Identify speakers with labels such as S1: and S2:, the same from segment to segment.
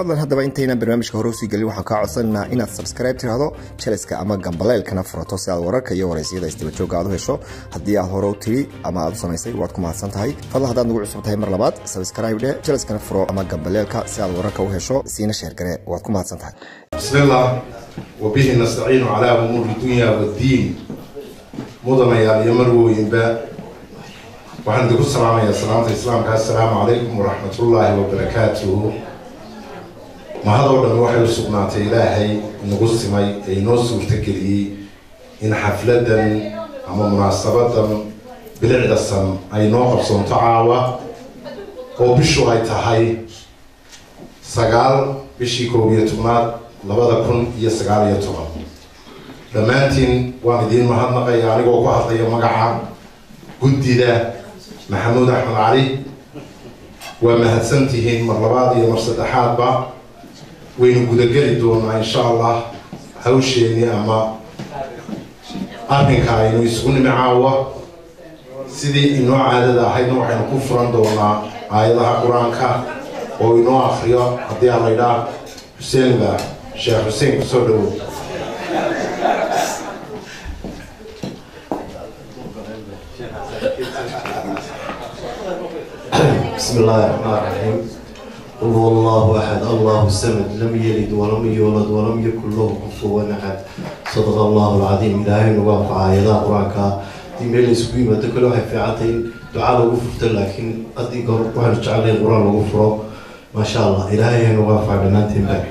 S1: fadlan haddaba intaynan barnaamijka hore usii gelin waxaan kaa codsanaynaa inaad subscribe tirahdo jaleska ama gambaleelkana furato si aad wararka iyo waraysyada isdaba jooga aad u hesho haddii aad hore u tiri ama aad u samaysay waad ku mahadsan tahay fadlan haddaad nagu cusub tahay mar labaad subscribe dhe jaleskana furo ama gambaleelka si aad wararka u hesho siina sheergare waad ku mahadsan tahay
S2: بسم الله وبه نستعين على أمور الدنيا والدين مدن يا يمرو ينبا وعند كل سلام يا سلامة الإسلام السلام عليكم ورحمة الله وبركاته ما هذا ولا نوحي سبحانه إلهي نقص ما ينوس وتكلي إن حفلة أما مناسبة بالعدة السم أي نوع بصون تعاوى وبشو هاي تهاي سقال بشي كوبية تمات labada kun iyo sagaal iyo toban dhammaantiin waan idiin mahadnaqaya anigoo ku hadlaya magaca guddida maxamuud axmed cali waa mahadsan tihiin mar labaad iyo mar saddexaadba waynu gudageli doonaa insha allah hawsheenii ama arrinka aynu isugu nimi caawa sidii inoo caadada ahaydna waxaynu ku furan doonaa aayadaha qur-aanka oo inoo akriyo haddii aan laydhaa xuseen baa sheekh xuseen kusoo dhawow
S3: بسم الله الرحمن الرحيم قل هو الله احد الله الصمد لم يلد ولم يولد ولم يكن له كفوا احد صدق الله العظيم الهي نوافع ايات قرانك دي ميل اسكو يمد كل واحد في عتين دعاء لو فرت لكن ادي قر waxaan jeclay quraan lagu furo ما شاء الله الهي نوافع dhammaantiin baa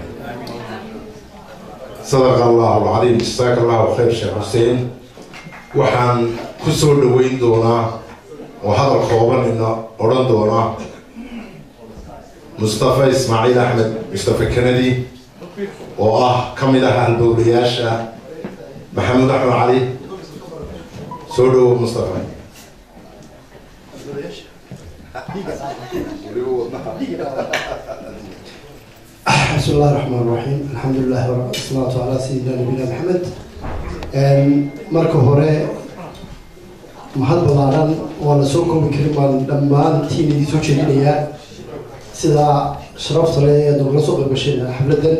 S2: صدق الله العظيم جزاك الله خير sheekh xuseen waxaan ku soo dhoweyn doonaa oo hadal koobanina odhan doonaa mustafa ismaaciil axmed mustafa kennedy oo ah ka mid ah halbowlayaasha maxamuud axmed cali soo dhowo mustafa
S4: بسم الله الرحمن الرحيم الحمد لله والصلاة على سيدنا نبينا محمد marka hore mahad ballaaran waa la soo koobi karin baan dhammaantiin idin soo jeedinayaa sida sharafta leh ee nogala soo qaybgasheen xafladan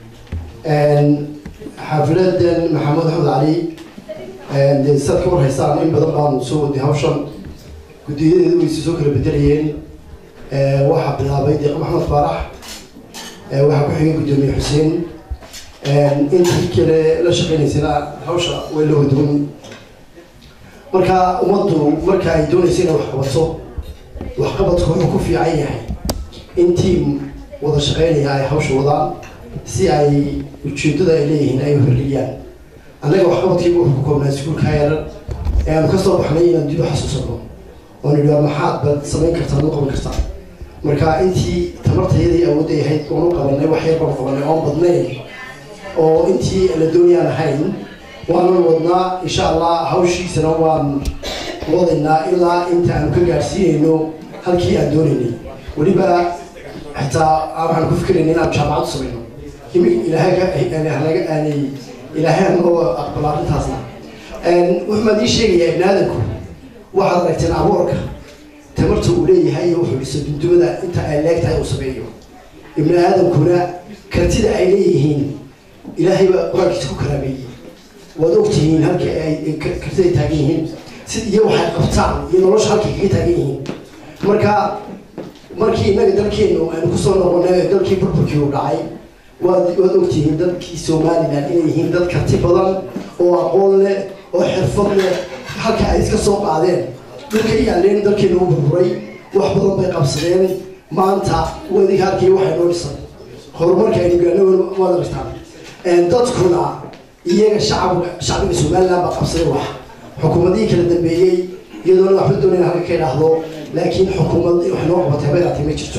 S4: xafladan maxamed axmed cali dee saad ka war haystaan in badan baan soo waday hawshan guddiyadeedu wayse soo kala bedelayeen waxaa bilaabay deeq maxamed faarax waxaa ku xigay guddoomiye xuseen intii kale la shaqeynaysana hawsha way la waduwan marka ummaddu marka ay doonaysa inay wax qabato waxqabadku wuxuu ku fiican yahay in tiim wada shaqeynaya ay hawsha wadaan si ay ujeedada ay leeyihiin ay horliyaan annaga waxqabadkaygu wuxuu ku koobnaa iskuulka yaran ee aanu ka soo baxnay inaan dib u xasuusano oon idhaa maxaad bad samayn kartaa ad u qaban kartaa marka intii tamartayadii awoodday ahayd oonu qabanay wax yar baan qabanay oon badnayn oo intii la doonayaan ahayn waanan wadnaa insha allah hawshiisana waan wadaynaa ilaa inta aanu ka gaadhsiinayno halkii aan doonaynay weliba xitaa waxaan ku fikirayna inaan jaamacad samayno ilaahay aanay ilaahay anoo aqbala arrintaasna wuxuu ii sheegayaa ibni aadanku waxaad aragteen aboorka tamarta uu leeyahay iyo wuxuu dhiso dundumada inta ay leegtahay uu sameeyo ibni aadamkuna kartida ay leeyihiin ilaahay baa qur-aankiisa ku karaameeyey waad ogtihiin halka ay kartida taagan yihiin sid iyo waxay qabtaan iyo nolosha halkay kaga taagan yihiin marka markii innaga dalkeenu aynu kusoo noqonay dalkii burburkii uu dhacay waad waad ogtihiin dadkii somalilan inay yihiin dad karti badan oo aqoon leh oo xirfad leh halka ay iska soo qaadeen dhulka yaaleen dalkeenu u burburay wax badan bay qabsadeen maanta wadiga halkii waxay noo dhisan horumarka aynu gaano waad aragtaan dadkuna iyaga shacabka shacbiga somaliland baa qabsaday wax xukuumadihii kala dambeeyey iyadoona waxba doonayna halka ka idhaahdo laakiin xukuumad wax noo qabatay habeeraatay ma jirto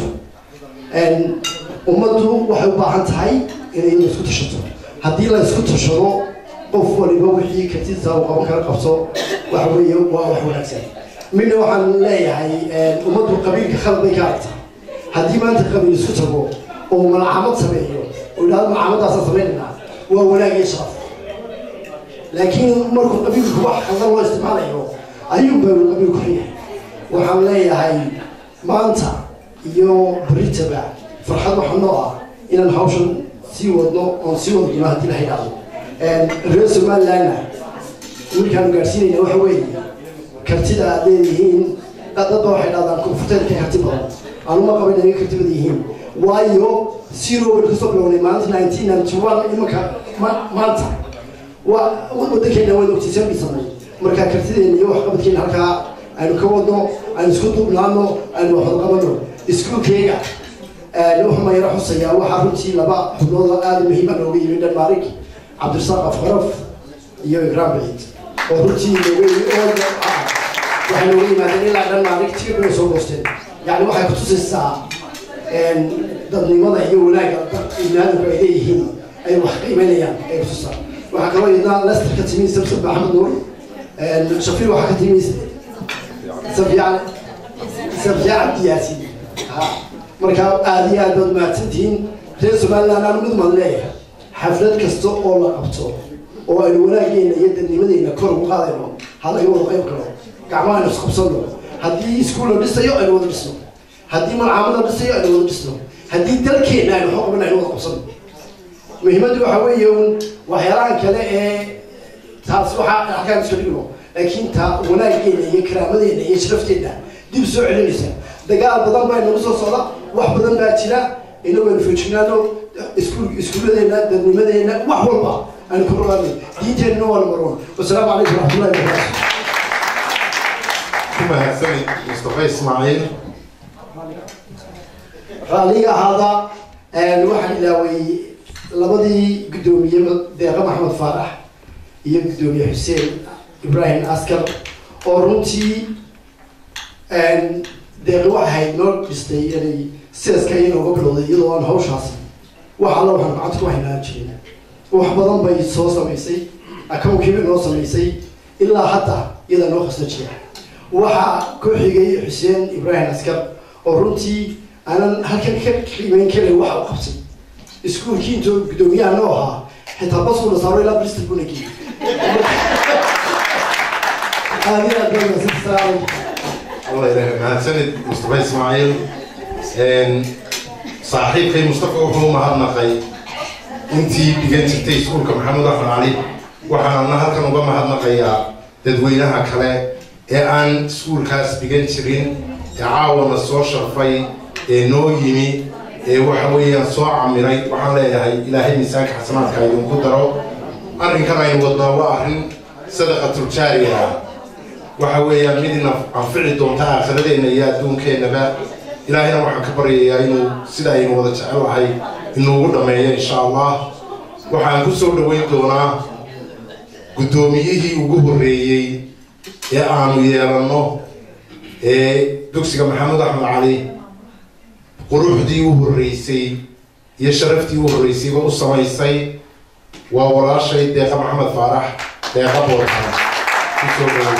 S4: ummaddu waxay u baahan tahay inay isku tashato haddii la isku tashado qof waliba wixii kartida uu qaban kala qabso waxa weeye waa wax wanaagsan midna waxaan leeyahay ummaddu qabiilka khalad bay ka aragtaa haddii maanta qabiil isku tago oo malcamad sameeyo oo idhahdo malcamadaasaan samaynayna waa wanaag iyo sharaf laakiin markuu qabiilku wax khaldan loo isticmaalayo ayuu baa qabiilku xun yahay waxaan leeyahay maanta iyo beritaba farxad waxa noo ah inaan hawshan sii wadno oon sii wada doono haddii la haydhaado reer somalilandna wiilkaanu gaadhsiinayna waxa weeye kartida aad leedihiin dad dadba waxay dhahdaan koonfurteeda ka karti badan anuma qaba inay ka karti badan yihiin waayo zero baynu kasoo bilownay maalinta nineteen ninety one imanka ma- maanta waa wadankeena waynu ogtiisaan dhisanay marka kartideena iyo waxqabadkeena halkaa aynu ka wadno aynu isku duubnaano aynu waxwada qabano iskuulkeyga wuxuu mayaro xusayaa waxaa runtii laba xubnood oo aada muhiima nooga yimi dhanmaarig cabdirasaaq afqaraf iyo ikraam baciid oo runtii nooga yimi oo waxay nooga yimaadeen ilaa dhanmaarig tir bay soo goosteen yani waxay kutusaysaa dadnimada iyo wanaagga ibnaadamku ay leeyihiin ay wax qiimeynayaan ay kutusaa waxaa kaloo iyadna lester ka timi samsam maxamed nuur shafiir waxaa ka timi safiya safiya cabdi yaasin ha marka aada iyo aad baad mahadsantihiin reer somaliland aan mid maan leeyahay xaflad kasta oo la qabto oo aynu wanaageena iyo dadnimadeena kor ugu qaadayno ha laga wada qayb galo gacmaha aynu isqabsano haddii iskuul la dhisayo aynu wada dhisno haddii malcaamad la dhisayo aynu wada dhisno haddii dalkeena aynu xoqban aynu wada qabsano muhiimaddu waxa weeye un waxyaalahan kale ee taas waxaa halkaan iska dhigno laakiin ta wanaageena iyo karaamadeena iyo sharafteena dib soo celinaysa dagaal badan baa inagu soo socda wax badan baa jira inagu aynu feejignaano iskuul iskuulladeena dadnimadeena wax walba aynu ku rogaano diinteenna waa number one wasalaamu calaykum waraxmatullahi wabarakaatu
S2: ku mahadsanid mustafa ismaaciil
S4: raalliga ahaada waxaan ilaaway labadii guddoomiye deeqa maxamed faarax iyo guddoomiye xuseen ibraahim askar oo runtii deeqi waxay ahayd noo dhistay inay seeska iyanooga bilowday iyadoo aan hawshaasi wax alla waxaan gacanta ku haynaan jirin wax badan bay soo samaysay akownkiiba noo samaysay ilaa hadda iyadaa noo khasna jira waxaa ku xigay xuseen ibraahim askar oo runtii aanan halkan ka qiimeyn karin waxa u qabsay iskuulkii intuu guddoomiyaha noo ahaa xitaa baskuuna saaro ilaa bristol buna geeyey aad iyo aad baa mahadsantahay salaamu calaykum
S2: allah ilaahay mahadsanid mustafa ismaaciil saaxiibkay mustafa wuxuu mahadnaqay intii dhigan jirtay iskuulka maxamed axmed cali waxaana halkan uga mahadnaqayaa dadweynaha kale ee aan iskuulkaas dhigan jirin ee caawana soo sharfay ee noo yimi ee waxa weeyaan soo camiray waxaan leeyahay ilaahay miisaanka xasanaadka idinku daro arrinkan aynu wadnaa waa arrin sadaqatul jaariya ah waxa weeyaan mid ina anfici doonta aakhiradeenna iyo adduunkeennaba ilaahayna waxaan ka baryayaa inuu sida aynu wada jecelahay inuugu dhammeeyo insha allah waxaan ku soo dhoweyn doonaa guddoomiyihii ugu horreeyey ee aanu yeelanno ee dugsiga maxamed axmed cali quruxdii u horreysay iyo sharaftii u horreysayba u samaysay waa walaashay deeqa maxamed faarax deeqa boortaan kusoo dhoweey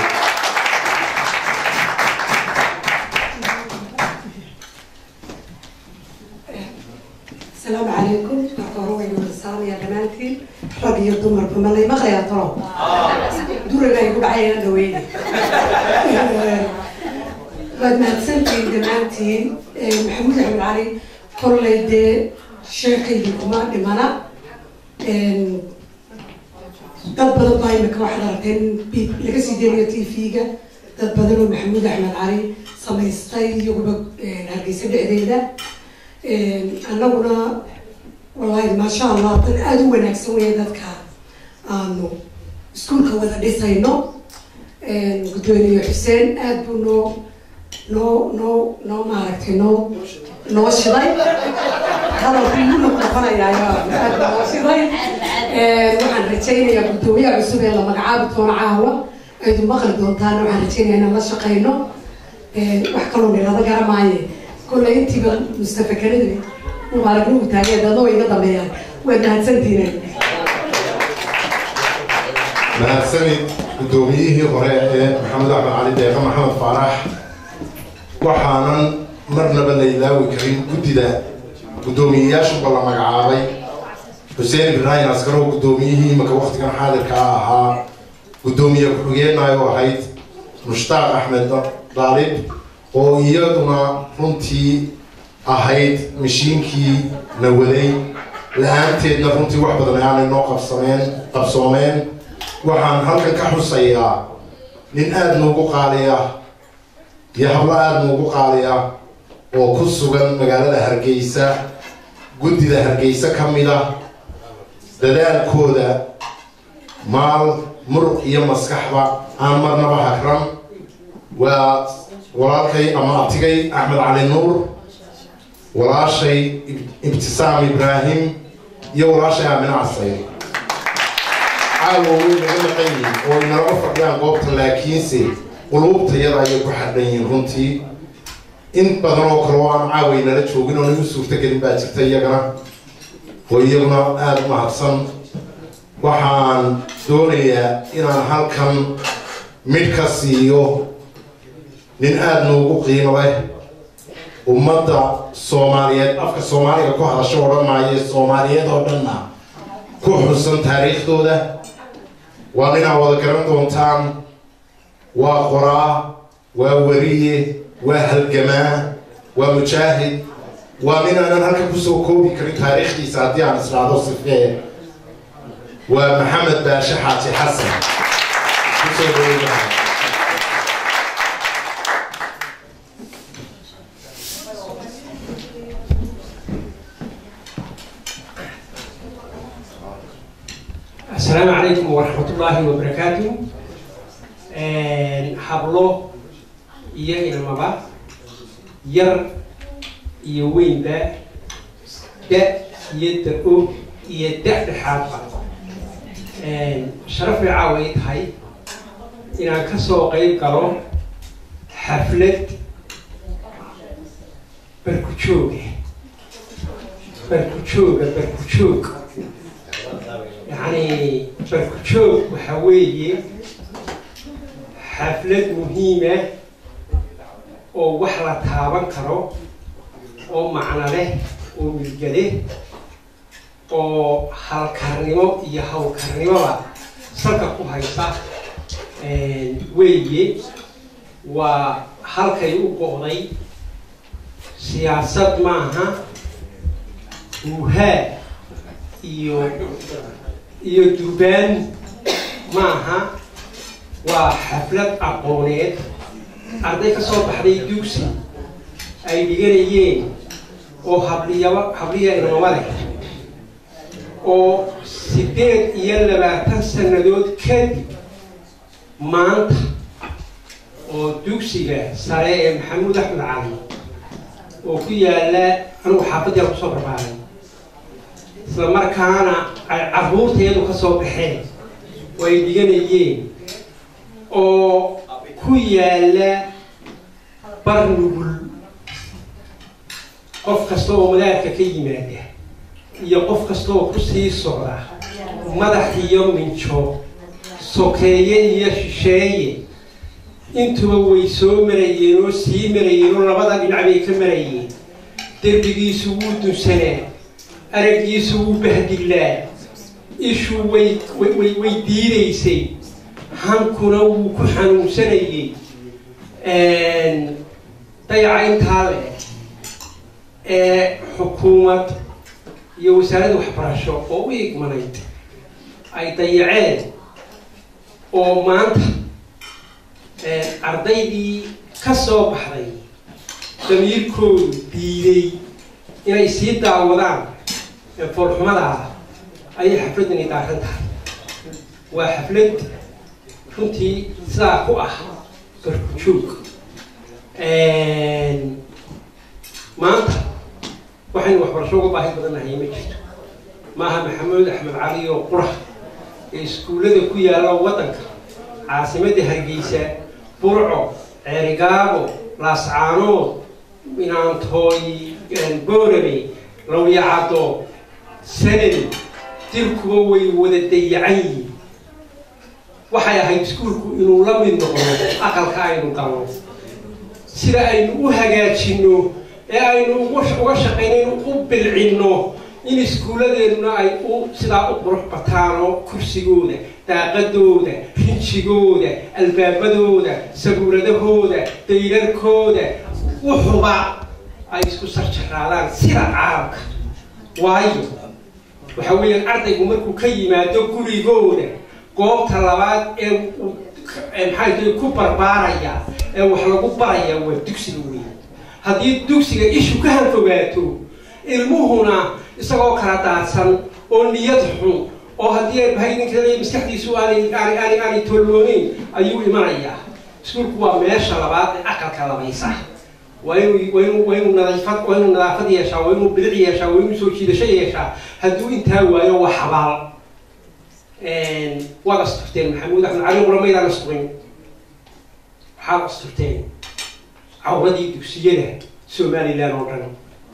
S5: السلام عليكم دكتور وين السلام يا جمالتي رج يا دمر بما ما خيا ترى دور لا يقول عينا دويني بعد ما تسنتي جمالتي محمود عبد العلي كل يدي شيخي لكما دمانا dad badan baa imika waxaad aragteen laga sii deeliyo tv-ga dad badan oo maxamuud axmed cali samaystay iyaguba hargeysa dhexdeeda annaguna wallaahi maasha allah dad aada u wanaagsan weeye dadka aanu iskuulka wada dhisayno gudoomiye xuseen aada buu noo noo noo noo maaragtay noo noo shiday hadalku igu noqnoqonayaa aada noo shiday waxaan rajaynayaa guddoomiyaha cusub ee la magacaabi doono caawa aydu maqli doontaan waxaan rajaynayaa inaan la shaqayno wax kaloo nirada garamaaye كل انت مصطفى كندري مبارك له تاجي ده ضوء يقدر يعني وانا هتسنتين
S2: mahadsanid guddoomiyihii hore ee maxamed axmed cali deeqa maxamed faarax waxaanan marnaba la ilaawi karin guddida guddoomiyeyaashuba la magacaabay xuseen ibraahim askaro guddoomiyihii imika waktigan xaadirka ah ahaa guddoomiye ku-xigeenayo ahayd mushtaaq axmed daalib oo iyaduna runtii ahayd mashiinkii na waday la-aanteedna runtii wax badan aanay noo qabsameen qabsoomeen waxaan halkan ka xusayaa nin aada noogu qaaliya iyo hablo aada noogu qaaliya oo ku sugan magaalada hargeysa guddida hargeysa ka mid ah dadaalkooda maal muruq iyo maskaxba aan marnaba hagran waa walaalkay ama abtigay axmed cali nuur walaashay ibtisaam ibraahim iyo walaashay aamine casayr caawa way naga maqan yihiin oo inalama fadhiyaan goobta laakiinse quluubtayada ayay ku xadhan yihiin runtii in badan oo kale oo aan caaway nala joogin oo nagu suurtagelin baa jirta iyagana oo iyaguna aada u mahadsan waxaan doonayaa inaan halkan midh ka siiyo nin aada noogu qiimo leh ummadda soomaaliyeed afka soomaaliga ku hadasho odhan maayo soomaaliyeed oo dhanna ku xusan taariikhdooda waa ninaa wada garan doontaan waa qoraa waa weriye waa halgamaa waa mujaahid waa nin aanan halkan kusoo koobi karin taariikhdiisa haddii aan israado sifee waa maxamed baashe xaaji xasan kusoo dhaweynaa
S6: السلام عليكم ورحمة الله وبركاته hablo iyo ilmaba yar iyo weynba da iyo da-o iyo da-dhexaadba sharaf bay caawa ay tahay inaan ka soo qeyb galo xaflad barkujooga barkujooga barkujoog yacni barkujoog waxaa weeye xaflad muhiima oo wax la taaban karo oo macno leh oo milgale oo halkarnimo iyo hawlkarnimoba salka ku haysa weeye waa halkay u go'day siyaasad maaha wuhaa iyo iyo durbaan maaha waa xaflad aqooneed arday ka soo baxday dugsi ay dhiganayeen oo habliyaba habliya inamama leh oo siddeed iyo labaatan sannadood kadib maanta oo dugsiga sare ee maxamuud axmed cali oo ku yaalla anigu xaafaddiala kusoo barbaaray isla markaana ay carruurteedu ka soo baxeen oo ay dhiganayeen oo ku yaalla bar nugul qof kasta oo madaarka ka yimaada iyo qof kasta oo ku sii socda madax iyo minjo sokeeye iyo shisheeye intuba way soo marayeen oo sii marayeen oo labada dhinac bay ka marayeen derbigiisu wuu dunsanaa araggiisu wuu bahdiglaa ishu way way way diidaysay hankuna wuu ku xanuunsanayey dayaca intaa le ee xukuumad iyo wasaaradda waxbarasho oo u igmanayd ay dayaceen oo maanta ardaydii ka soo baxday damiirkoodu diiday inay sii daawadaan foolxumada ah ayay xafladdani daaran tahay waa xaflad runtii sidaa ku ah garkujoog maanta waxaynu waxbarasho uga baahi badannahay ma jirto maaha maxamuud axmed cali oo qura ee iskuullada ku yaalla waddanka caasimadda hargeysa burco ceerigaabo laascaanood inaantooy boorame lawyacado sanad dirkuba way wada dayacan yihiin waxay ahayd iskuulku inuu la mid noqdo aqalka aynu galno sida aynu u hagaajinno ee aynu uga shaqayno inu u bilcinno in iskuulladeennuna ay u sidaa u qurux bataano kursigooda daaqadooda rinjigooda albaabadooda sabuuradahooda dayrarkooda wuxuba ay isku sarjaraadaan sida caalamka waayo waxa weeyaan ardaygu markuu ka yimaado gurigooda goobta labaad ee uu maxay tahay ku barbaaraya ee wax lagu baraya waa dugsiga weeye haddii dugsiga ishu ka hanfogaato ilmuhuna isagoo kala daadsan oo niyad xun oo haddii ay bahay ninka maskaxdiisu aanay aanay aanay aanay tolooneyn ayuu imanayaa iskuulku waa meesha labaad ee aqalka labaysa waa inuu waa inuu waa inuu nadaafad waa inuu nadaafad yeeshaa waa inuu bilic yeeshaa waa inuu soo jiidasho yeeshaa hadduu intaa waayo waa xabaal waad asturteen maxamuud axmed cali qura maydaan asturin waxaad asturteen cawradii dugsiyada somalilan oo dhan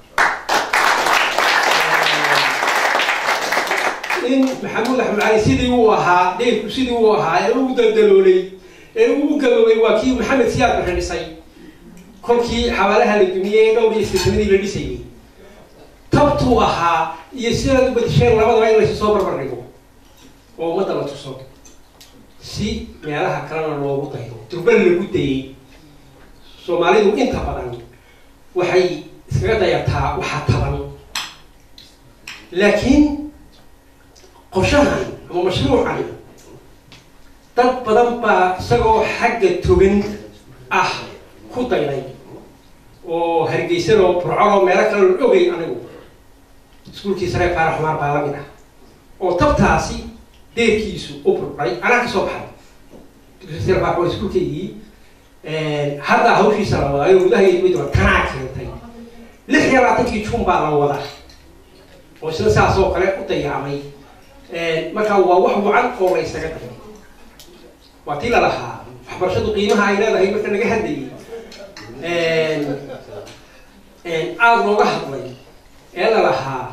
S6: in maxamuud axmed cali sidii uu ahaa deyrku sidii uu ahaa ee uu daldaloolay ee uu gaboobay waa kii maxamed siyaad barre dhisay kolkii xabaalaha la dumiyey ee dhowr iyo sideetanadii la dhisayay tabtuu ahaa iyo sidaad u badisheen labadaba in laysu soo barbar dhigo oo ummadda la tuso si meelaha kalena loogu daydo durban lagu dayay soomaalidu inta badan waxay iskaga dayataa waxaa taban laakiin qorshahan ama mashruucan dad badan baa isagoo xagga togan ah ku dayday oo hargeysanoo burcoloo meelo kale la ogay anigu iskuulkii sare faarax xumaar baa lamid ah oo tabtaasi deerkiisu u burburay anaa ka soo baxay dugsiga faarax waa iskuulkeygii hadda hawshiisa la wadaa ayuu gudaha iyo dibadda tanaa keentay lix iyo labaatankii jun baa la wadaa oo isna saas oo kale u dayaamay marka waa wax wacan oo la ysaga dayay waa tii lalahaa waxbarashadu qiimaha ay leedahay marka laga hadlayay aada looga hadlay ee lalahaa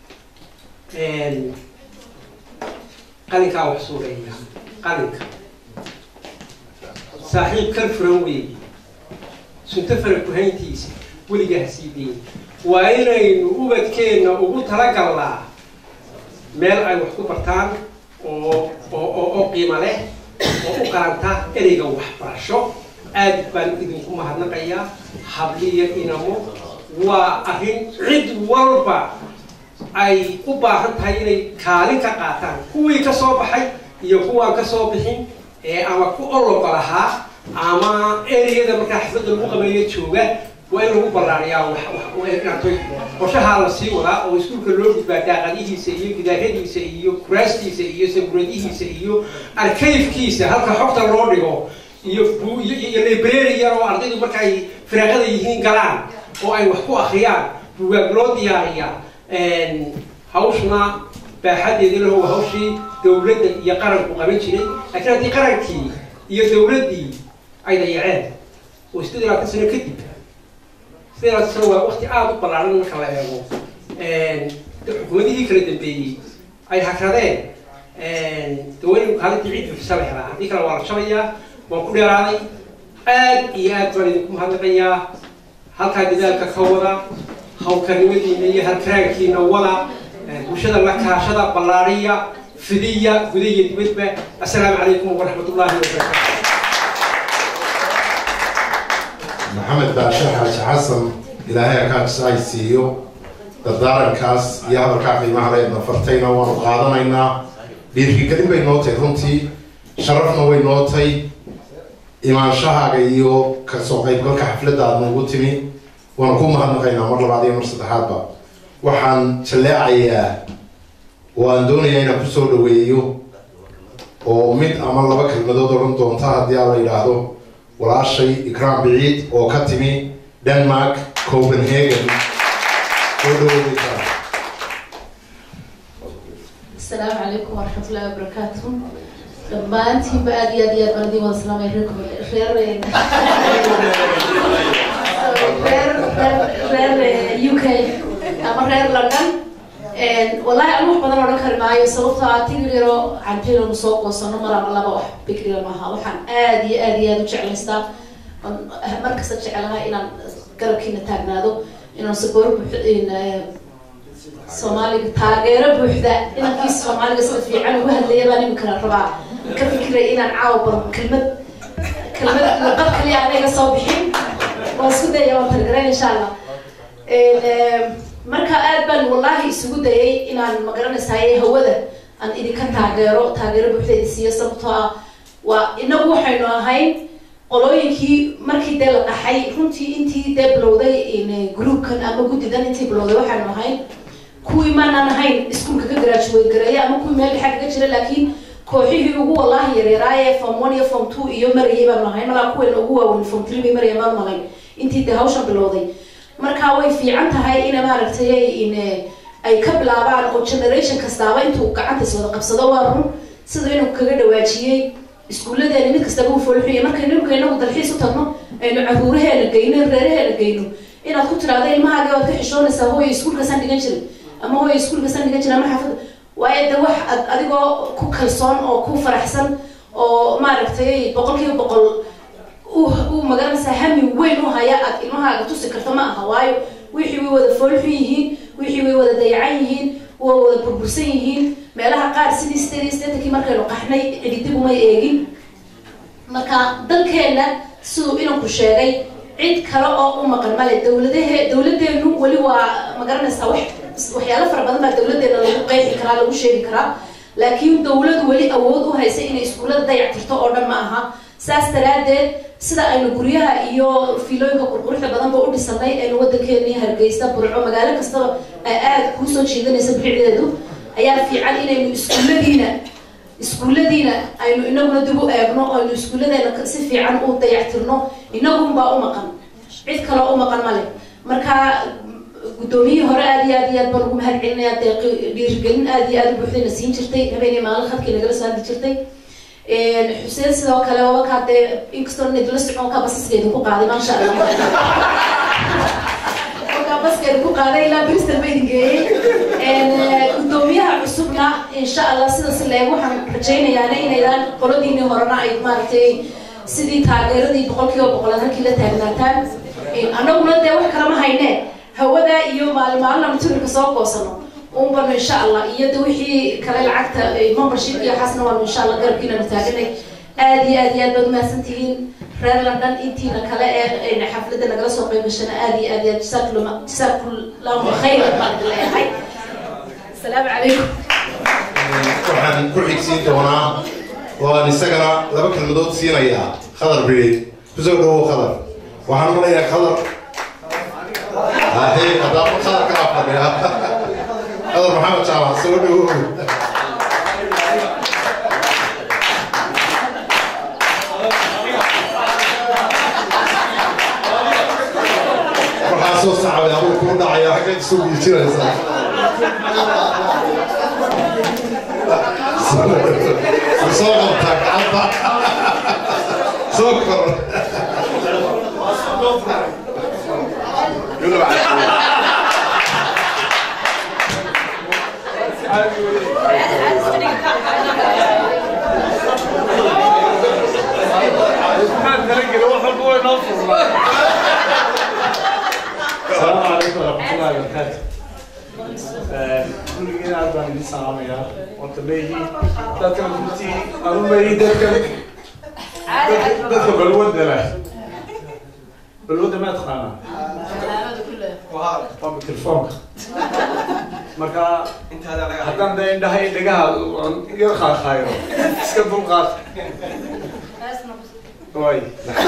S6: qalinkaa wax suureeya qalinka saaxiib kan furan weeye sunto fara kuhayntiisa weligaa ha sii dayn waa inaynu ubadkeenna ugu talagalnaa meel ay wax ku bartaan oo oo oo qiimo leh oo u qaranta ereyga waxbarasho aad baan idinku mahadnaqayaa habliya inamo waa arrin cid walba ay u baahan tahay inay kaalin ka qaataan kuwii ka soo baxay iyo kuwaan ka soo bixin ee ama ku ologa lahaa ama ereyada markaa xafladda lagu qabeeyo jooga waa in lagu ballaariyaa waxinatoy qorshahaa la sii wadaa oo iskuulka loo gudbaa daaqadihiisa iyo gidaaradiisa iyo kuraastiisa iyo saburadihiisa iyo arkayfkiisa halka xogta loo dhigo iyo iyo library yar oo ardaydu marka ay firaaqada yihiin galaan oo ay wax ku akriyaan bugaag loo diyaariyaa hawshuna baaxadeedi laho waa hawshii dawladda iyo qaranku qaban jiray laakiin haddii qarankii iyo dawladdii ay dayaceen oo sideed iyo labaatan sano kadib sideed iyo labaatan sano waa wakti aada u ballaaran marka la eego xukuumadihii kala dambeeyey ay hakradeen dawaynu kaalintii cid bufisa la helaa haddii kale waa la shabayaa waan ku dheeraaday aad iyo aad baan idinku mahadnaqayaa halkaa dadaalka ka wada hawlkarnimadiina iyo halkaraankiina wada bulshada la kaashada ballaariya fidiya guda iyo dibadba assalaamu calaykum waraxmat ullahi wabarakaatu
S2: maxamed baashe xaaji xasan ilaahay akaajis ay siiyo dardaarankaas iyo hadalkaa qiimaha leedna fartayna waanu qaadanaynaa dhiirkigelin bay noo tahay runtii sharafna way noo tahay imaanshahaaga iyo kasoo qaybgalka xafladda aad noogu timi waanu ku mahadnaqaynaa mar labaad iyo mar saddexaadba waxaan jalleecayaa oo aan doonayaa inaan kusoo dhaweeyo oo mid ama laba kelmadood odhan doonta haddii aan la yidhaahdo walaashay ikraam biciid oo ka timi denmark copenhagen soo dhaweeyeysa
S7: السلام عليكم ورحمة الله وبركاته dhammaantiin ba aad iyo aad iyo aad baan idin wada salaamay reer reer reer reer u k ama reer london wallahi anu wax badan odhan kari maayo sababtoo ah tigir yaro canjeelanu soo goosano mar ama laba wax bikriga maaha waxaan aad iyo aad iyo aad u jeclaystaa markasta jecelahay inaan garabkiina taagnaado inaan saboor soomaaliga taageero buuxda inankii soomaaliga sida fiican ugu hadlaya baan imikana rabaa ka fikiray inaan caawa bar kelmad kelmad luqad kaliya anaga soo bixin waan isku daya waan talgaran insha allah marka aad baan wallahi isugu dayay inaan magaranaysaay hawada aan idinka taageero taageero buuxda idin siiyo sababtoo ah waa inagu waxaynu ahayn qolooyinkii markii dee la dhaxay runtii intii dee bilowday groupkan ama guddidan intii bilowday waxaanu ahayn kuwii maanaan ahayn iskuolka ka graduate gareeya ama kuwii meel dhexa kaga jira laakiin kooxihii ugu wallahi yareeraaye form one iyo form two iyo marayay baanu ahayn malaa kuweena ugu waaweyn form three bay maraya maan malayn intii dee hawshan bilowday marka way fiican tahay ina maaragtay in ay ka bilaabaan oo generation kastaaba intuu gacanta is wada qabsado waa run siduu inuu kaga dhawaajiyey iskuulladeena mid kastaba u foolxuya markaynu imika inagu dalxiis u tagno aynu caruuraheena geyno reeraheena geyno inaad ku tiraahdo ilmahaaga waad ka xishoonaysaa hooya iskuulkaasaan dhigan jiray ama hooya iskuulkaasaan dhigan jiray ama xaafada waayo de wax ad adigoo ku kalsoon oo ku faraxsan oo maaragtay boqol kiiba boqol u magaranaysaa hami weyn u haya aad ilmahaaga tusi karto ma aha waayo wixii way wada foolxun yihiin wixii way wada dayacan yihiin way wada burbursan yihiin meelaha qaar sidii sideed sideetankii markaynu qaxnay cididib umay eegin marka dalkeena siduu inanku sheegay cid kale oo u maqan male dawladahe dawladeenu weli waa magaranaysaa wax waxyaalo fara badan baa dawladeena lagu qeexi karaa lagu sheegi karaa laakiin dawladu weli awood u haysa inay iskuullada dayactirto oo dhan ma aha saas daraadeed sida aynu guryaha iyo fiilooyinka qurquruxda badanba u dhisanay aynu wadankeeni hargeysa burco magaalo kastaba ay aada kuu soo jiidanaysa bilicdeedu ayaa fiican inaynu iskuulladiina iskuulladiina aynu inaguna dib u eegno oo aynu iskuulladeena si fiican u dayactirno inagunbaa u maqan cid kaloo u maqan male marka guddoomiyihii hore aad iyo aad iyo aad baan ugu mahad celinaya deeqi dhiirigelin aad iyo aad u buuxdayna siin jirtay habeenii maalin khadkii nagala soo hadli jirtay xuseen sidoo kale wabakaa dee inkastoo nidla socon ka basaskeedu ku qaaday maasha allah wakaa baskeedu ku qaaday ilaa bristol ba idin geeyey guddoomiyaha cusubna insha allah sida si leeg waxaan rajaynayaana inaydaan qoladiinii horena ay maaragtay sidii taageeradii boqol kiiba boqolaad halkii la taagnaataan annaguna dee wax kalama hayne hawada iyo maalin maalina materialka soo goosano unbanu insha allah iyo de wixii kale lacagta membership iyo xasna waanu insha allah garabkiinanu taaganay aad iyo aad iyo aad baad umahadsantihiin reer london intiina kale ee xafladda nagala soo qayb gashana aad iyo aad iyo aad jasaakula jasaakullahu khayran baan idin leeyahay asalaamu calaykum
S2: waxaan ku xigsiin doonaa waan isagana laba kelmadood siinayaa khadar bidhi kusoo dhawow khadar waxaan umalayaa khadar ahe haddaba khadar kala fadhiya khadar maxamed jaamac soo dhawow waxaa soo sacabay abuur kuu dhacaya xaggeed isu giijinaysaa soo qabtaa gacanta soo kor
S8: السلام عليكم ورحمة الله وبركاته. كل جينا أربعة من السلام يا وأنت بيجي تذكر بنتي أنا بيجي تذكر تذكر بالود لا بالود ما تخانا طب التلفون marka haddaan da indhaha indhagaha yar qaaqaayo iska dulqaad way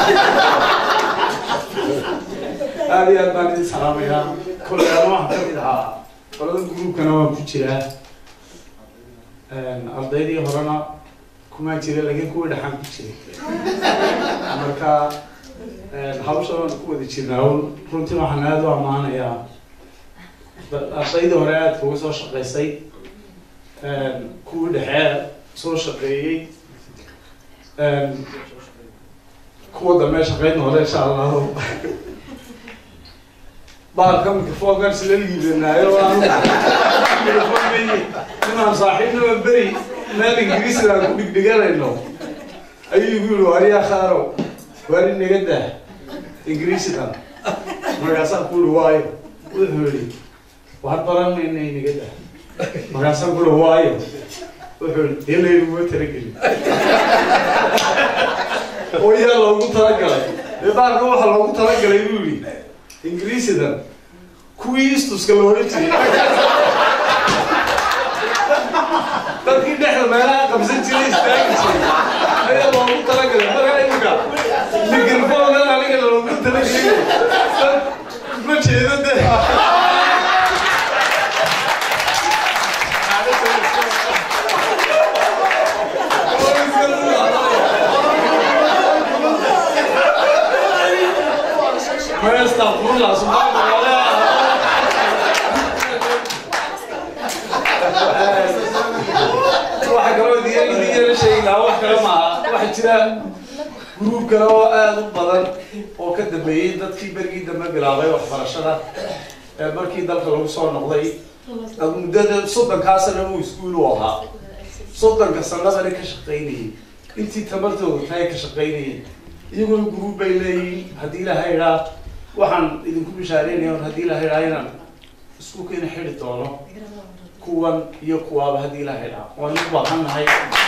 S8: aada iyo aad baan idin salaamayaa kolley ana waxaan ka mid ahaa qolada gruubkana waan ku jiraa ardaydii horena kumaa jira laakiin kuwii dhexaan ku jiray marka hawsha waan ku wada jirnaa runtii waxaan aada u ammaanayaa ardaydii hore aadka uga soo shaqaysay kuwii dhexe soo shaqeeyey kuwa dambe shaqeyn hore insha allahu bahalka microfonkan sila liibanaayo inaan saaxiibnaba beri meel ingiriisida aan ku dhigdhiganayno ayuu igu yihi wariyaa khaaro wari naga dah ingiriisidan markaasaan ku yihi waayo wuxuu yihi waxaad baranayna inaga dah markaasaan ku yihi waayo wuxuu yihi dee laynuguma talagelin oo yaa loogu talagalay dee bahalka waxaa loogu talagalay buu yihi ingiriisidan kuwii istuska la odhan jiray dadkii dhexda meelaha qabsan jiray istaagi jiray ayaa loogu talagalay markaa imika mikrofoonan aniga loogu talagelay dad ma jeedo de ما يستغفر الله سبحانه وتعالى waxa kaloo idiin sheegi lahaa wax kale maaha waxaa jira gruub kale oo aada u badan oo ka dambeeyey dadkii berigii dambe bilaabay waxbarashada ee markii dalka lagu soo noqday muddada soddonkaa sana uu iskuul u ahaa soddonka sanadani ka shaqaynayay intii tamartooda tahay ka shaqaynayay iyaguna gruub bay leeyihiin haddii ilaha idhaa waxaan idinku bishaareynaya haddii ilaha idhaa inaan iskuulkeena xidi doono kuwan iyo kuwaaba haddii ilaha idhaa waan u baahannahay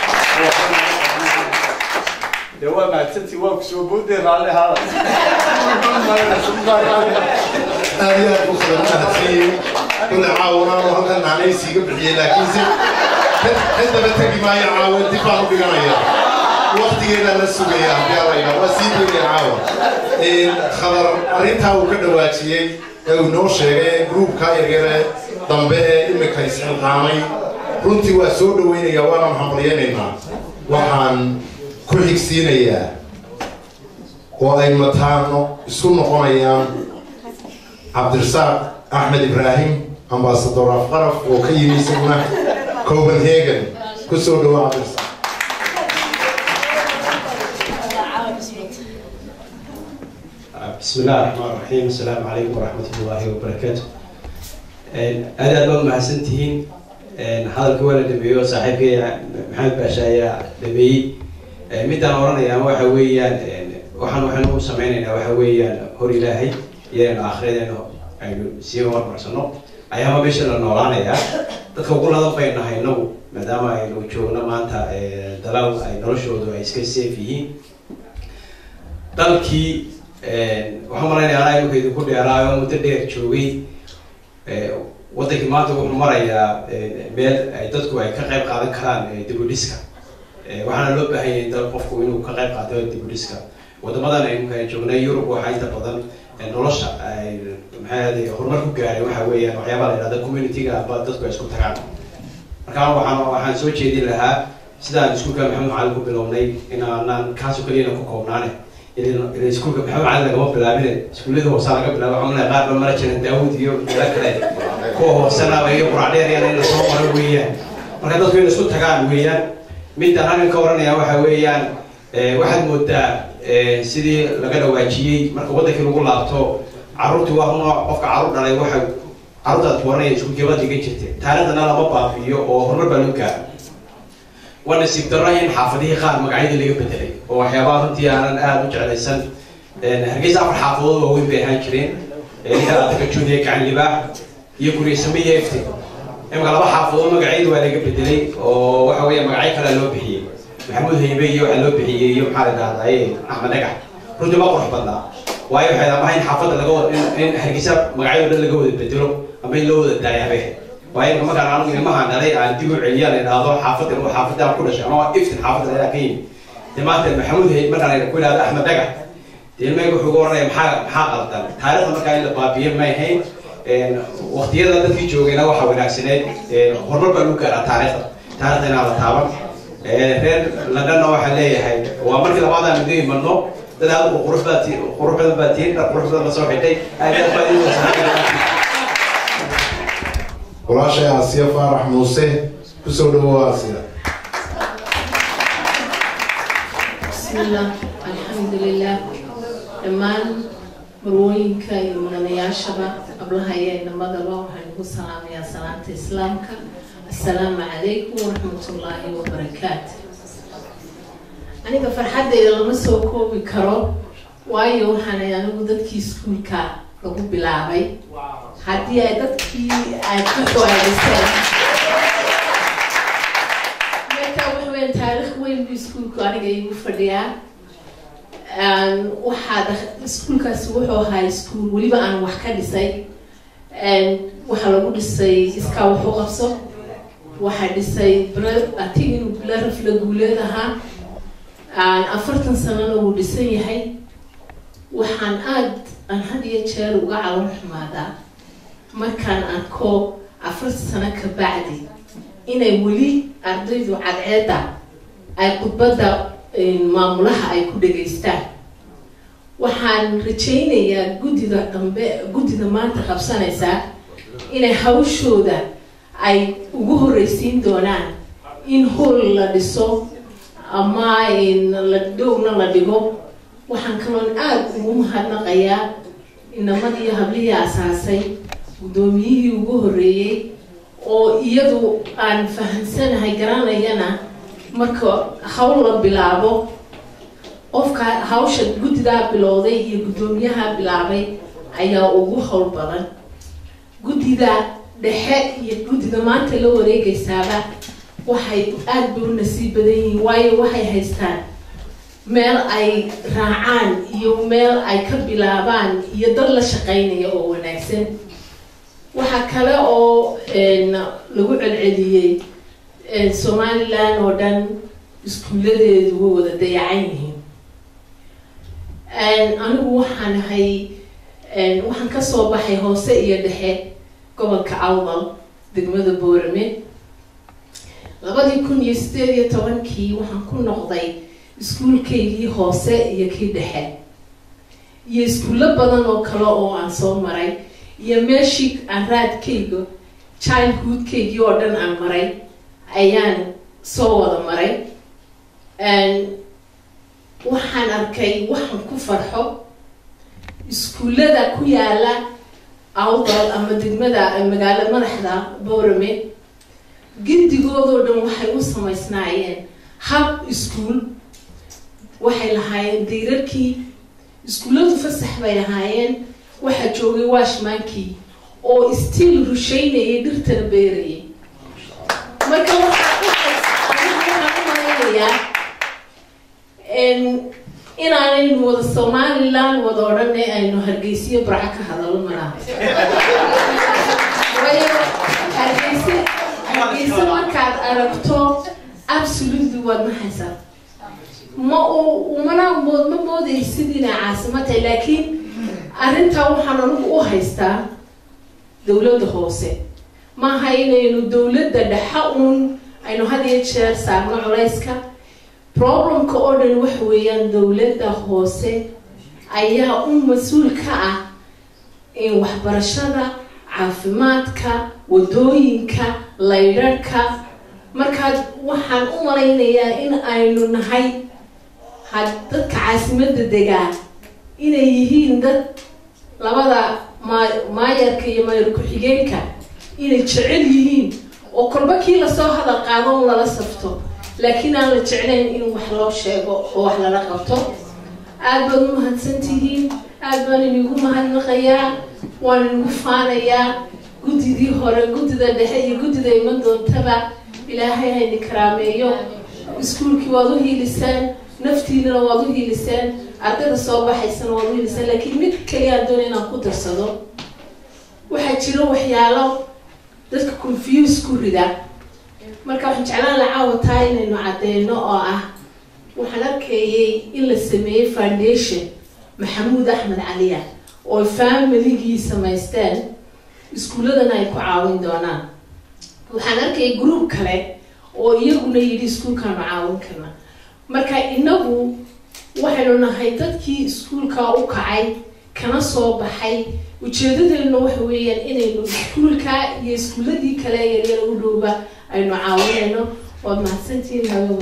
S8: dee waa mahadsantii waa kusoo boodee raalli haada
S2: aad iyo aad buu kala mahadsanyihin kulle caawanaanu halkan naanaysiiga bixiyey laakiinse ka daba tegi maayo caawa dib baan u dhiganaya waktigeedaa la sugaya haddii alla idhaa waa sii doonaya caawa khadar arrintaa uu ka dhawaajiyey ee uu noo sheegay gruubka yaryare dambe ee imika isxilqaamay runtii waa soo dhaweynaya waana maxambalyaynaynaa waxaan ku xigsiinayaa oo ay mataano isku noqonayaan cabdirasaaq axmed ibraahim ambasador afqaraf oo ka yimi isaguna copenhagen ku soo dhawo cabdirasaaq
S9: بسم الله الرحمن الرحيم السلام عليكم ورحمة الله وبركاته aad aad baad mahadsantihiin hadalka waa la dhameeyo saaxiibkay maxamed baasha ayaa dhameeyey midaan oranaya waxa weeyaan waxaan waxaynu u sameynaynaa waxa weeyaan hor ilaahay iyadaynu aakhiradeenna aynu sii hormarsano ayaama meesha la noolaanayaa dadka ugu ladan bay nahay inagu maadaama aynu joogno maanta dalaw ay noloshoodu ay iska safe yihiin dalkii waxaan malaynayaa anaa imika idinku dheeraayo muddo dheer joogay wadankii maanta wuxuu marayaa meel ay dadku ay ka qayb qaadan karaan dibudhiska waxaana loo baahan yahay dal qofku inuu ka qayb qaato dibudhiska wadamadan aynu joognay yurub waxaa inta badan nolosha ay maxay horumar ku gaaray waxa weeyaan waxyaabaa la yidhahda community-ga aba dadku ay isku tagaan marka waxaan waxaan soo jeedin lahaa sidaan iskuulka maxamed macalin ku bilownay inaanaan kaasoo keliyana ku koobnaane iskuulka maxamed macalin lagama bilaabine iskuullada hoosaa laga bilaabo waxaan leeyahay qaar ba mara jiran daawud iyo meelo kale kuwa hoosanaaba iyo quracdheeriyana in lasoo maro weeyaan marka dadku in isku tagaan weeyaan midaan halkan ka oranaya waxa weeyaan waxaad moodaa sidii laga dhawaajiyey marka wadankii lagu laabto caruurtii waa runa qofka caruur dhalay waxa caruurtaad waranaya iskuulkeeba dhigan jirtay taariikhdana lama baabi'iyo oo horumar baa loo gaaro waa nasiib darro in xaafadihii qaar magacyadii laga bedelay oo waxyaabaha runtii aanan aada u jeclaysan hargeysa afar xaafadood waaweyn bay ahaan jireen ninka adakajuuniya gacan libaax iyo guryasame iyo efti imika laba xaafadood magacyadu waa laga bedelay oo waxa weeye magacyo kale loo bixiyey maxamuud haybe iyo waxaa loo bixiyey iyo maxaa la dhahdaye axmed dhagax runtii ma qurux badnaa waayo waxay amaha in xaafadda laga wada in hargeysa magacyado dhan laga wada bedelo ama in loo wada daayo habeen waayo imka markaan anigu ilmahan dhalay aan dib u celiya la idhaahdo xaafaddan oo xaafaddan ku dhashay ama iftin xaafadda la ka yimi dee maanta maxamuud hay markaan ku idhahdo axmed dhagax dee ilmayga wuxuu uga oranaya maxaa maxaa qaldan taariikhda markaa in la baabiye may ahayn waqtiyada dadkii joogayna waxaa wanaagsaneed horumar baa lagu gaaraa taariikhda taariikhda inaan la taaban reer londonna waxaa leeyahay waa markii labaadaan idu imano dad aad qurux baa ti qurux badan baa tihiin dhar qurux badan lasoo xidhay aad aad baa idin wasanaa
S2: walaashay aasiya faarax muuse kusoo dhawo aasiya
S10: بسم الله الحمد لله dhammaan marwooyinka iyo mudanayaashaba qablaha iyo inamadaba waxaan ku salaamayaa salaanta islaamka assalaamu calaykum waraxmatullaahi wabarakaatu aniga farxaddayda lama soo koobi karo waayo waxaanay anigu dadkii iskuulka lagu bilaabay haddii ay dadkii ay ka go-aadiseen marka waxa weya taariikh weyn buu iskuulku aniga igu fadhiyaa waxaa iskuulkaasi wuxuu ahaa iskuul weliba aan wax ka dhisay waxaa lagu dhisay iskaa wax u qabso waxaa dhisay atig inuu bilarafla guuleed ahaa afartan sanana wuu dhisan yahay waxaan aada aan had iyo jeer uga calon xumaadaa markaan arko afartan sano ka bacdi inay weli ardaydu cadceedda ay khudbadda maamulaha ay ku dhegaystaan waxaan rajaynayaa guddida dambe guddida maanta qabsanaysaa inay hawshooda ay ugu horreysiin doonaan in hool la dhiso ama la dhowna la dhigo waxaan kaloon aada ugu mahadnaqayaa inamadii hablihii asaasay guddoomiyihii ugu horreeyey oo iyadu aan fahamsanahay garanayana marka hawl la bilaabo qofka hawsha guddidaa bilowday iyo guddoomiyaha bilaabay ayaa ugu howl badan guddida dhexe iyo guddida maanta la wareegaysaaba waxay aada bay u nasiib badan yihiin waayo waxay haystaan meel ay raacaan iyo meel ay ka bilaabaan iyo dad la shaqaynaya oo wanaagsan waxaa kale oo lagu celceliyey somalilan oo dhan iskuulladeedu way wada dayacan yihiin anigu waxaan ahay waxaan kasoo baxay hoose iyo dhexe gobolka awdal degmada boorame labadii kun iyo sideed iyo tobankii waxaan ku noqday iskuulkaygii hoose iyo kii dhexe iyo iskuullo badan oo kale oo aan soo maray iyo meeshii aan raadkayga childhoodkaygii oo dhan aan maray ayaan soo wada maray waxaan arkay waxaan ku farxo iskuullada ku yaala awdal ama degmada magaalo madaxda boorame giddigoodoo dhan waxay u samaysnaayeen hab iskuul waxay lahaayeen dayrarkii iskuulladu fasax bay lahaayeen waxaa joogay washmankii oo stiil rushaynayay dhirtana beerayay marka waxaan u malaynayaa inaanaynu wada somalilan wada odhane aynu hargeysiyo barco ka hadalo malaha waayo hargeyse hargeyse markaad aragto absolutely waad maxaysaa ma u mana mood ma moodaysid inay caasimo tahay laakiin arrintaa waxaan anigu u haystaa dowladda hoose maaha inaynu dowladda dhexa uun aynu had iyo jeer saarno culayska problemka oo dhan waxa weeyaan dowladda hoose ayaa u mas-uul ka ah in waxbarashada caafimaadka wadooyinka laydharhka markaad waxaan u malaynayaa in aynu nahay had dadka caasimadda degaa inay yihiin dad labada maa maayarka iyo maayar ku-xigeenka inay jecel yihiin oo kolba kii lasoo hadal qaado un lala safto laakiin aan la jeclayn in wax loo sheego oo wax lala qabto aada baad u mahadsantihiin aada baan inigu mahadnaqayaa waan inigu faanayaa guddidii hore guddida dhexe iyo guddida iman doontaba ilaahay hayni karaameeyo iskuulkii waad u hiiliseen naftiinana waad u hiiliseen ardayda soo baxaysana waad u hiiliseen laakiin mid kaliya aan doona inaan ku darsado waxaa jiro waxyaalo dadka confuse ku rida marka waxaan jeclaan la caawataa inaynu cadeyno oo ah waxaan arkayay in la sameeyey foundation maxamuud axmed caliya oo familigii samaysteen iskuulladana ay ku caawin doonaan waxaan arkayay group kale oo iyaguna yidhi iskuulkaanu caawin karna marka inagu waxaynu nahay dadkii iskuulka u kacay kana soo baxay ujeedadeeduna waxa weeyaan inaynu iskuulka iyo iskuulladii kale yaryar u dhowba aynu caawinayno waad mahadsantihiin haween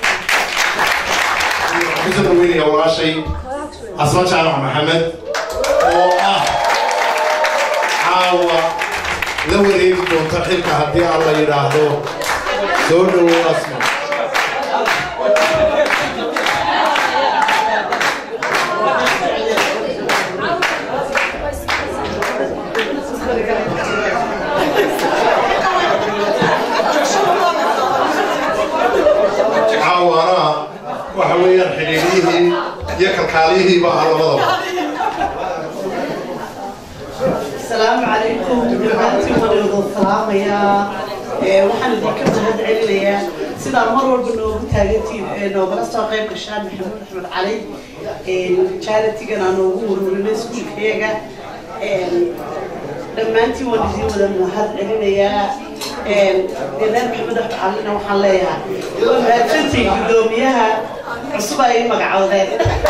S2: waxaan kusoo dhaweynaya walaashay asma jaamac maxamed oo ah caawa la wareegi doonta xilka haddii aan la yidhaahdo soo dhowow asma caawana waxa weeyaan xidhiidhiyihii iyo kalkaaliyihiiba ah labadaba
S11: السلام عليكم salaamayaa waxaan idinka mahad celinayaa sidaa mar walba noogu taagantiin noogala soo qayb gashaan maxamuud axmed cali charitigan aan noogu ururinay iskuulkayaga dhammaantiin waan idiin wada mahad celinayaa deelaan maxamed axmed calina waxaan leeyahay waa mahadsantiin guddoomiyaha cusub ay magacoodeen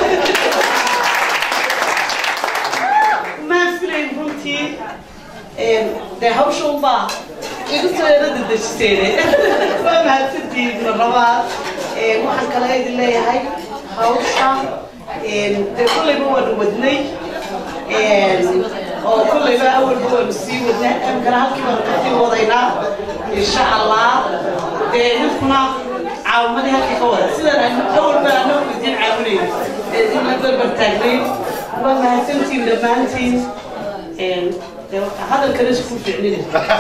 S11: maan filayn runtii dee hawsha unbaa igu soo yara dadejiseen waa mahadsantiin marlabaad waxaan kale idin leeyahay hawsha dee kullayba waanu wadnay oo kullayba awalba waanu sii wadnaa amkana halkii baanu kasii wadaynaa insha allah dee ninkuna caawimadii halkii ka wada sidan awalba anagu idiin caawinayn idin la barbar taagnayn waa mahadsantiin dhammaantiin hadalkana isku ficnina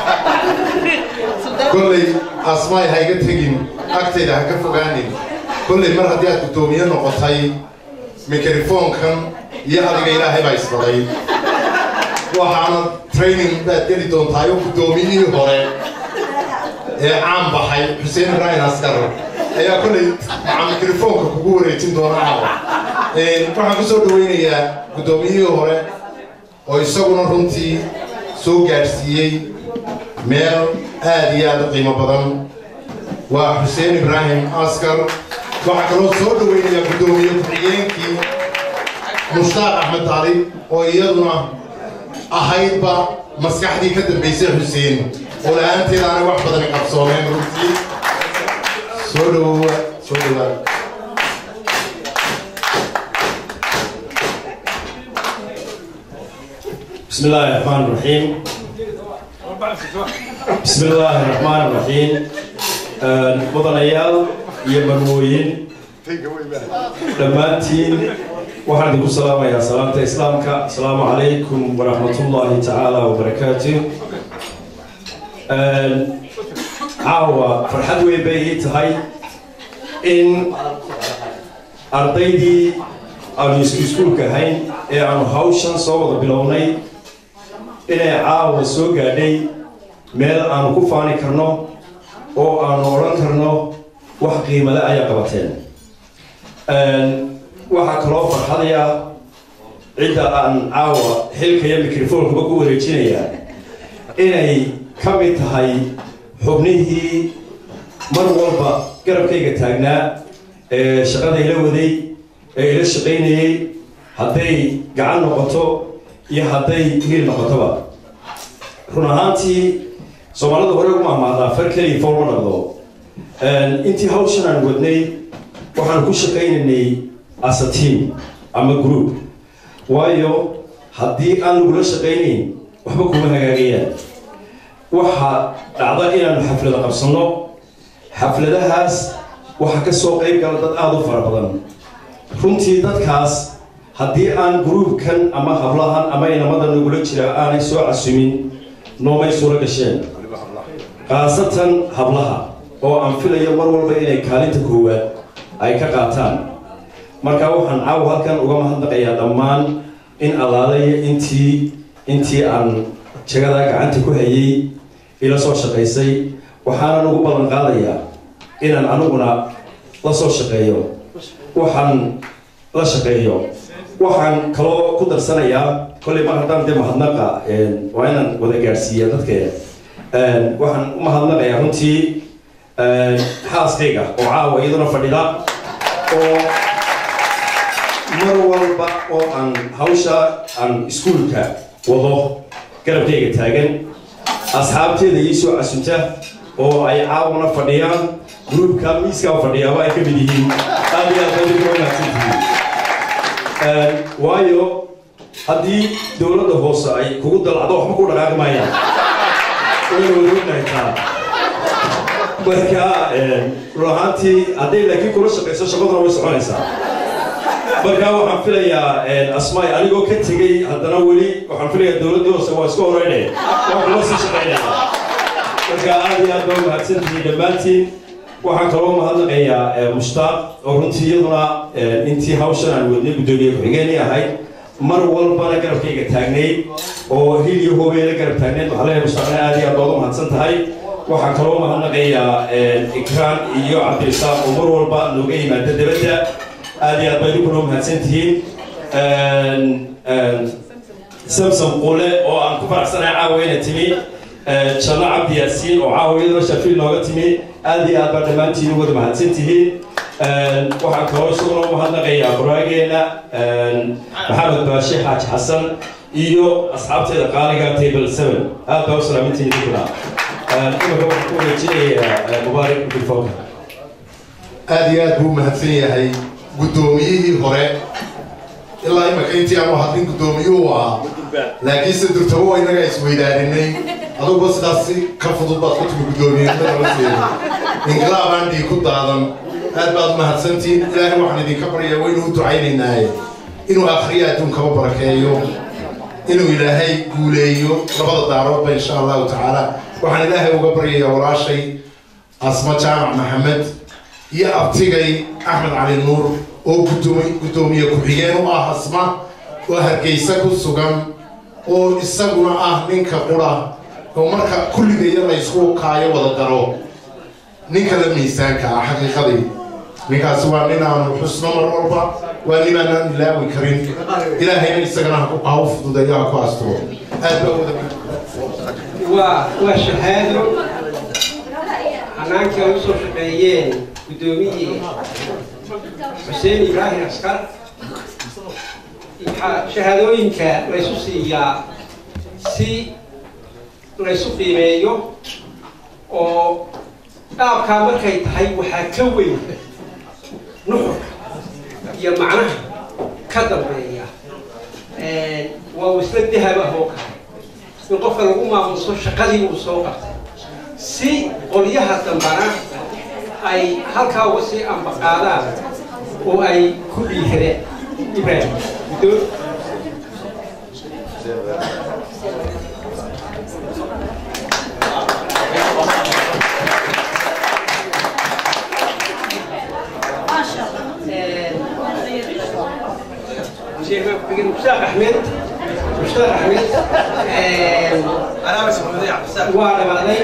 S2: kolley asmaay ha iga tegin agtayda ha ka fogaanin kolley mar haddii aad guddoomiye noqotay mikrofoonkan iyo adiga ilaahay baa isbaday waxaana training baad geli doontaa oo guddoomiyihii hore ee caan baxay xuseen ibraahim askar ayaa kolley maca mikrofoonka kugu wareejin doona caawa waxaan ku soo dhaweynayaa guddoomiyihii hore oo isaguna runtii soo gaadhsiiyey meel aad iyo aad u qiimo badan waa xuseen ibraahim askar waxaa kaloo soo dhaweynayaa guddoomiye ku-xigeenkii mushtaaq axmed taalib oo iyaduna ahaydba maskaxdii ka dambaysay xuseen oo la-aanteeda aanay wax badan qabsoomeen runtii soo dhawowa soo dhawaad
S12: بسم الله الرحمن الرحيم بسم الله الرحمن الرحيم mudanayaal iyo marwooyin dhammaantiin waxaan idinku salaamayaa salaamta islaamka asalaamu calaykum waraxmatullaahi tacaala wabarakaatu caawa farxad weyn bay ii tahay in ardaydii aanu isku iskuulka ahayn ee aanu hawshan soo wada bilownay inay caawa soo gaadhay meel aanu ku faani karno oo aanu odhan karno wax qiimale ayaa qabateen waxaa kaloo farxadaya cidda aan caawa xilka iyo mikrofoonkuba ku wareejinayaa inay ka mid tahay xubnihii mar walba garabkayga taagnaa ee shaqada ila waday ee ila shaqaynayey hadday gacan noqoto iyo hadday hiil noqotoba run ahaantii soomaalida hore ugu mahmaadaa far keliya foolma dhaqdo intii hawshan aan wadnay waxaan ku shaqaynaynay as a team ama group waayo haddii aan lagula shaqaynayn waxba kuma hagaagayaan waxaa dhacda inaanu xaflada qabsanno xafladahaas waxaa ka soo qayb gala dad aada u fara badan runtii dadkaas haddii aan gruubkan ama hablahan ama inamada nagula jira aanay soo casumin noomay suuro gasheen khaasatan hablaha oo aan filayo mar walba inay kaalinta koowaad ay ka qaataan marka waxaan caawa halkan uga mahadnaqayaa dhammaan in allaalaya intii intii aan jagadaa gacanta ku hayay ila soo shaqaysay waxaanan ugu ballan qaadayaa inaan aniguna la soo shaqeeyo waxaan la shaqeeyo waxaan kaloo ku darsanayaa kolley mar haddaan dee mahadnaqa waa inaan wada gaadhsiiya dadkeeda waxaan u mahadnaqayaa runtii xaaskayga oo caawa iyaduna fadhida oo mar walba oo aan hawsha aan iskuulka wado garabkayga taagan asxaabteeda ii soo casunta oo ay caawna fadhiyaan gruubka miiskaa fadhiyaaba ay ka mid yihiin aad iyo aad baad uga wanaagsantihiin waayo haddii dowladda hoose ay kugu dalacdo waxba ku dhaqaaqi maayaan wayna wadaognahay taa marka run ahaantii hadday laakiin kula shaqayso shaqaduna way soconaysaa marka waxaan filayaa asmaay anigoo ka tegey haddana weli waxaan filayaa dowladdii hoose waa iska horeyne waan kula sii shaqaynaya marka aad iyo aad baa umahadsantihiin dhammaantiin waxaan kaloo mahadnaqayaa mushtaaq oo runtii iyaduna intii hawshan aan wadnay guddoomiye ku-xigeenii ahayd mar walbana garabkayga taagnayd oo hil iyo hoobeela garab taagnayd waxaa leeyahay mustaaqna aad iyo aad baad u mahadsan tahay waxaan kaloo mahadnaqayaa ikraan iyo cabdirisaaq oo mar walba nooga yimaada dabadda aad iyo aad baad idinkuna u mahadsan tihiin samsom qule oo aan ku faraxsanahay caawa inay timi janno cabdi yaasiin oo caawa iyadoo shafiil nooga timi aad iyo aad baa dhammaantiin u wada mahadsan tihiin waxaan kaloo isaguna u mahadnaqayaa qoraageena maxamed baashe xaaji xasan iyo asxaabteeda qaaliga table seven aad baa u salaamintiin idinkuna imika waxaan ku wareejinayaa mubaarak bilfowka
S2: aad iyo aad buu u mahadsan yahay guddoomiyihii hore ilaa imika intii aanu hadlin guddoomiyuhu ahaa laakiinse durtabo waa inaga isweydaaninay aduguba sidaas si ka fudud baad ku timi guddoomiyenimada inqilaabaan dhii ku daadan aad baad mahadsantihiin ilaahay waxaan idinka baryaa waynu u ducaynaynaaye inuu akhriya adduunkaba barakeeyo inuu ilaahay guuleeyo labada daaroodba insha allahu tacaala waxaan ilaahay uga baryayaa walaashay asma jaamac maxamed iyo abtigay axmed cali nuur oo gudoomi guddoomiye ku-xigeen u ah asma oo hargeysa ku sugan oo isaguna ah ninka qura oo marka kulligaya la ysku kaayo wada daro ninka la miisaanka ah xaqiiqadii ninkaasi waa nin aanu xusno mar walba waa nin aanaan ilaawi karin ilaahayna isagana ha u fududeeyo ha ku asturo aad baa wada
S6: waa waa shahaado hanaankii ay usoo shaqeeyeen guddoomiyii xuseen ibraahim askar waxaa shahaadooyinka laysu siiyaa si laysu qiimeeyo oo dhaabkaa markay tahay waxaa ka weyn nuxurka iyo macnaha ka dambeeya waa wasla dahab ah oo kale in qofka lagu maamuso shaqadii uu soo qabtay si qolyaha dambana ay halkaa uga sii ambaqaadaan oo ay ku dhiihadeen ibrahim guddoon مشتاق احمد مشتاق احمد انا بس وانا بعدين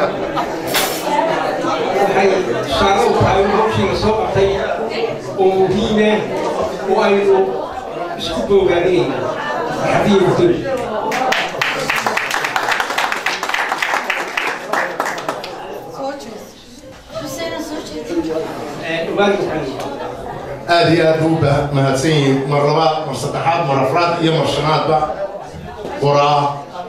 S6: waxay shaqo tahay hawshiga soo qabtay oo muhiime oo aynu isku boogaanayna xadiya guddoon
S2: aad iyo aad buu u mahadsan yihiin mar labaad mar saddexaad mar afraad iyo mar shanaadba qoraa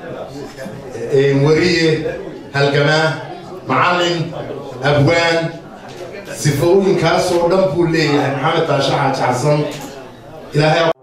S2: wariye halgamaa macallin abwaan sifooyinkaasoo dhan buu leeyahay maxamed baashe xaaji xasan ilaahay